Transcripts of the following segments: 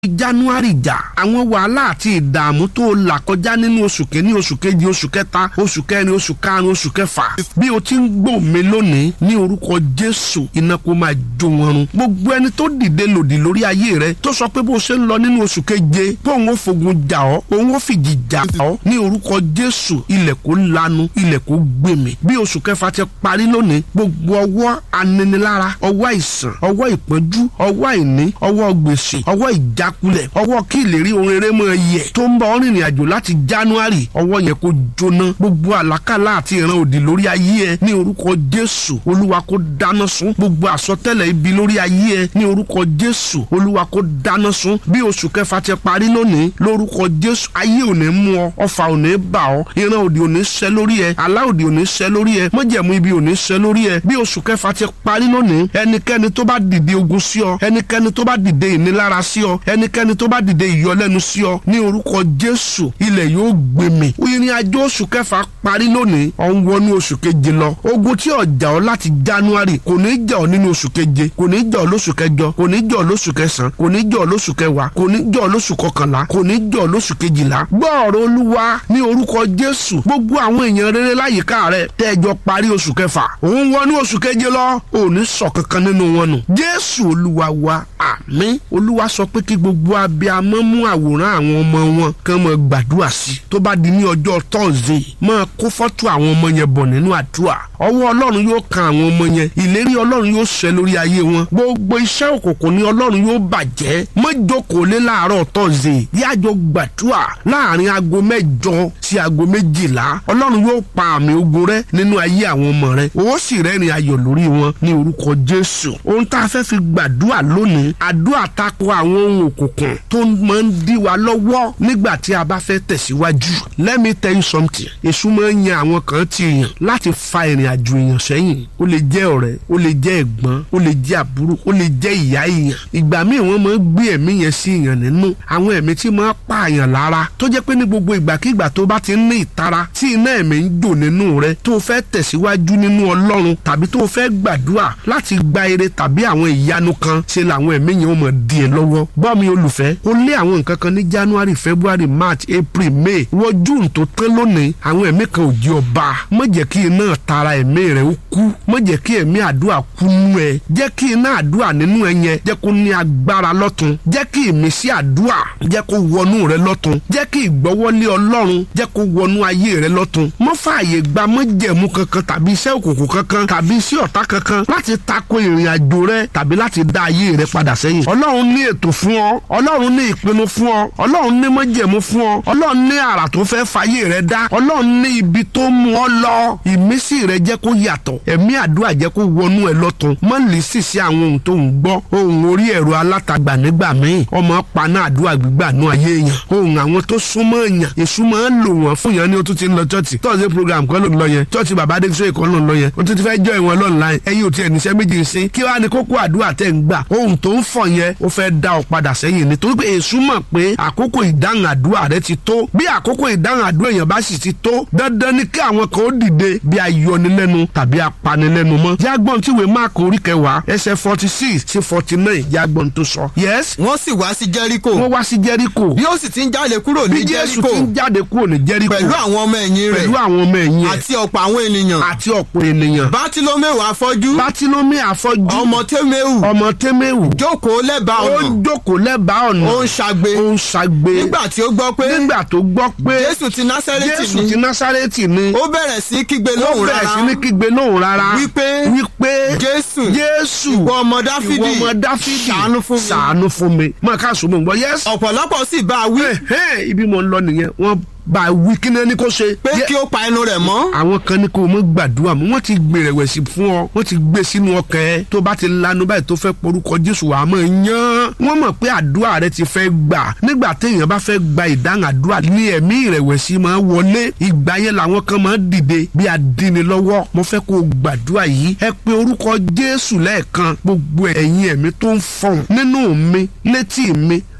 january jà àwọn wàhálà àti ìdààmú tó là kọjá nínú oṣù kìíní oṣù kejì oṣù kẹta oṣù kẹrin oṣù karùn oṣù kẹfà bí o ti ń gbọ́ mi lónìí ní orúkọ jésù iná kó máa jó wọn run gbogbo ẹni tó dìde lòdì lórí ayé rẹ tó sọ pé bó ṣe ń lọ nínú oṣù keje pé òun ó fogun jà ọ́ òun ó fìjì jà ọ́ ní orúkọ jésù ilẹ̀ kó lanu ilẹ̀ kó gbèmí bí oṣù kẹfà ti parí lónìí gbogbo ọwọ́ aninilára ọwọ́ àìsàn ọwọ́ ìpọ́njú ọwọ́ àìní ọwọ́ gbèsè ọwọ́ ìjákulẹ̀ ọwọ́ kí ìlérí ohun rere mọ́ yẹ tó ń bá ọ rìnrìn àjò láti january ọwọ́ yẹn kó jóná gbogbo àlákàlà àti ìran òdì lórí ayé ẹ ní orúkọ jésù olúwa kó dáná sun gbogbo àsọtẹ́lẹ̀ ibi lórí ayé ẹ ní orúkọ jésù olúwa kó dáná sun bí oṣù kẹfà ti parí lónìí lórúkọ jésù ayé ò ní mú ọ ọfà ò ní bà ọ ìran òdì ò ní ṣẹ lórí ẹ àlá òdì ò ní ṣẹ lórí ẹ mọ́jẹ̀mú ibi ò ní ṣẹ lórí ẹ bí oṣù kẹfà ti parí lónìí ẹnikẹ́ni tó bá dìde ogun sí ọ ẹnikẹ́ni tó bá dìde ìnilára sí ọ ẹnikẹ́ni tó bá dìde ìyọlẹ́nu sí ọ ní orúkọ jésù ilẹ̀ yóò gbèmí ìrìn àjò oṣù kẹfà parí lónìí ọ̀ ń wọnú oṣù keje lọ ogun tí ó jà ọ́ láti january kò ní jà ọ́ nínú oṣù keje kò ní jà ọ́ lóṣù kẹjọ kò ní jà ọ́ lóṣù kẹsàn kò ní jà ọ́ lóṣù kẹwàá kò ní jà ọ́ lóṣù kọkànlá kò ní jà ọ́ lóṣù kejìlá gbọ́ ọ̀rọ̀ olúwa ní orúkọ jésù gbogbo àwọn èèyàn rere láyìíká rẹ tẹ́jọ parí oṣù kẹfà òun wọnú oṣù keje lọ ò ní sọ kankan nínú wọn nù jésù olúwa wa àmín olúwa sọ pé kí gbogbo abiyamọ mú àwòrán àwọn ọmọ wọn kàn mọ gbàdúrà sí tó bá di ní ọjọ́ tọ́sídẹ̀ẹ́ máa kó fọ́tò àwọn ọmọ yẹn bọ̀ nínú àdúrà ọwọ́ ọlọ́run yóò kan àwọn ọmọ yẹn ìlérí ọlọ́run yóò ṣẹ lórí ayé wọn gbogbo iṣẹ́ òkùnkùn ní ọlọ́run yóò bàjẹ́ mọ́jókòó lé láàárọ̀ tọ́sídẹ̀ẹ́ yájọ gbàdúrà láàrin aago mẹ́jọ sí aago méjìlá ọlọ́run yóò pa àmì ogun rẹ nínú ayé àwọn ọmọ rẹ ó sì rẹ́rìn ayọ̀ lórí wọn ní orúkọ jésù ohun tá a fẹ́ fi gbàdúrà lónìí àdúrà tako àwọn ohun òkùnkùn tó máa ń dí wa lọ́wọ́ nígbà tí a bá fẹ́ tẹ̀síwájú let me tell you something èṣù máa ń yan àwọn kan ti yàn láti fa ìrìn àjò èèyàn sẹ́yìn ó lè jẹ́ ọ̀rẹ́ ó lè jẹ́ ẹ̀gbọ́n ó lè jẹ́ àbúrò ó lè jẹ́ ìyá èèyàn ìgbà míì wọ́n máa ń gbé ẹ̀mí yẹn sí èèyàn nínú àwọn ẹ̀mí tí máa ń pààyàn lára tó jẹ́ pé ní gbogbo ìgbàkigbà tó bá ti ń ní ìtara tí iná ẹ̀mí ń jò nínú rẹ tó fẹ́ tẹ̀síwájú nínú ọlọ́run tàbí tó fẹ́ gbàdúrà láti gba ire tàbí àwọn ìyanu kan ṣe làwọn ẹ̀mí yẹn ó mọ̀ di ẹ lọ́wọ́ gbọ́ mi olùfẹ́ ó lé àwọn nǹkan kan ní january february march april may wọ june tó tán lónìí àwọn ẹ̀mí kan ò jí ọba má jẹ́ kí iná tara ẹ̀mí rẹ̀ ó kú má jẹ́ kí ẹ̀mí àdúrà kú nú ẹ jẹ́ kí iná àdúrà nínú ẹ yẹn jẹ́ kó ní agbára lọ́tun jẹ́ kí ìmísí àdúrà jẹ́ kó wọnú rẹ lọ́tun jẹ́ kí ìgbọ́wọ́lé ọlọ́run jẹ́ kó wọnú ayé rẹ lọ́tun mọ́ fààyè gba mọ́jẹ̀mú kankan tàbí iṣẹ́ òkùnkùn kankan tàbí iṣẹ́ ọ̀tá kankan láti tako ìrìn àjò rẹ tàbí láti dá ayé rẹ padà sẹ́yìn ọlọ́run ní ètò fún ọ ọlọ́run ní ìpinnu fún ọ ọlọ́run ní mọ́jẹ̀mú fún ọ ọlọ́run ní àrà tó fẹ́ fàyè rẹ dá ọlọ́run ní ibi tó mú ọ lọ ìmísí rẹ jẹ́ kó yàtọ̀ ẹ̀mí àdúrà jẹ́ kó wọnú ẹ lọ́tun mọ́ lè sì sí àwọn ohun tó ń gbọ́ ohun orí ẹ̀rọ alátagbà nígbà míì ọmọ paná àdúrà gbígbà nú ayé èèyàn ohun àwọn tó súnmọ́ èèyàn èṣù máa ń lò wọ́n fún yẹn ní o tún ti ń lọ chọ́ọ̀tì tọ́sí program kan ló ń lọ yẹn chọ́ọ̀tì bàbá adéṣe ìkọ́ ló ń lọ yẹn o tún ti fẹ́ jọ ìwọ̀n lọ́nà láyé ẹ̀yin ò tiẹ̀ níṣẹ́ méjì ń sin kí wàá ní kókó àdúrà tẹ̀ ń gbà ohun tó ń fọ̀ yẹn ó fẹ́ dá ọ padà sẹ́yìn nítorí pé èṣù mọ̀ pé àkókò ìdáhùn àdúrà rẹ ti tó bí àkókò ìdáhùn àdúrà èèyàn bá sì ti tó dandan ni kí àwọn kan ó dìde bí ayọnilẹ́nu tàbí apanilẹ́nu mọ́ jágbọ́n tí ìwé máàkì orí kẹwàá ẹsẹ̀ forty six sí forty nine jágbọ́n tó sọ. yes wọ́n sì wá sí jẹ́ríkò wọ́n wá sí jẹ́ríkò bí ó sì ti ń jáde kúrò ní bí jésù jẹ́ríkò ti ń jáde kúrò ní jẹ́ríkò pẹ̀lú àwọn ọmọ ẹ̀yìn rẹ̀ pẹ̀lú àwọn ọmọ ẹ̀yìn ẹ̀ àti ọ̀pọ̀ àwọn ènìyàn àti ọ̀pọ̀ ènìyàn bátílómẹ́wò afọ́jú bátílómì àfọ́jú ọmọ tẹ́mẹ́wù ọmọ tẹ́mẹ́wù jókòó lẹ́bàá ó ọ̀nà jókòó lẹ́bàá ọ̀nà ó ń ṣagbe ó ń ṣagbe nígbà tí ó gbọ́ pé nígbà tó gbọ́ pé jésù ti násẹ́rẹ́tì jésù ni ti násárẹ́tì ni ó bẹ̀rẹ̀ sí kígbe ó lóhùn bẹ̀rẹ̀ rárá sí ní kígbe lóhùn rárá wípé wípé jésù jésù ìwọ ọmọ dáfídì ìwọ ọmọ dáfídì ṣàánú fún mi ṣàánú fún mi mọ ká sọ mọ gbọ yẹs. ọ̀pọ̀lọpọ̀ sì bá a wí ẹhẹ́n, ibi mo ń lọ nìyẹn wọ́n bá a wí kí ni ẹni kó ṣe. pé Yẹ- kí ó pa ẹnu rẹ̀ mọ́ àwọn kan ní kó o mọ gbàdúrà mọ wọn ti gbèrèwẹsì fún ọ wọn ti gbé sínú ọkàn ẹ tó bá ti lanu báyìí tó fẹ́ porúkọ jésù wàá mọ̀ yán wọn mọ̀ pé àdúrà rẹ ti fẹ́ gbà nígbà téèyàn bá fẹ́ gba ìdáhùn àdúrà ní ẹ̀mí ìrẹ̀wẹ̀sì máa wọlé ìgbà yẹn làwọn kan máa dìde bí adíni lọ́wọ́ mo fẹ́ kó o gbàdúrà yìí ẹ pé orúkọ jésù lẹ́ẹ̀kan gbogbo ẹ̀yin ẹ̀mí tó ń fọ̀n nínú mi létí mi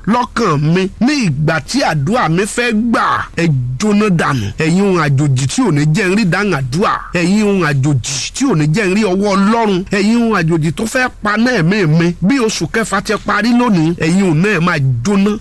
lọ́kàn mi ní ìgbà tí àdúrà mi fẹ́ gbà ẹ jóná dànù ẹ̀yin ohun àjòjì tí ò ní jẹ́ ń rí dáhùn àdúrà ẹ̀yin ohun àjòjì tí ò ní jẹ́ ń rí ọwọ́ ọlọ́run ẹ̀yin ohun àjòjì tó fẹ́ pa náà mí mi bí oṣù kẹfà ti parí lónìí ẹ̀yin ohun náà máa jóná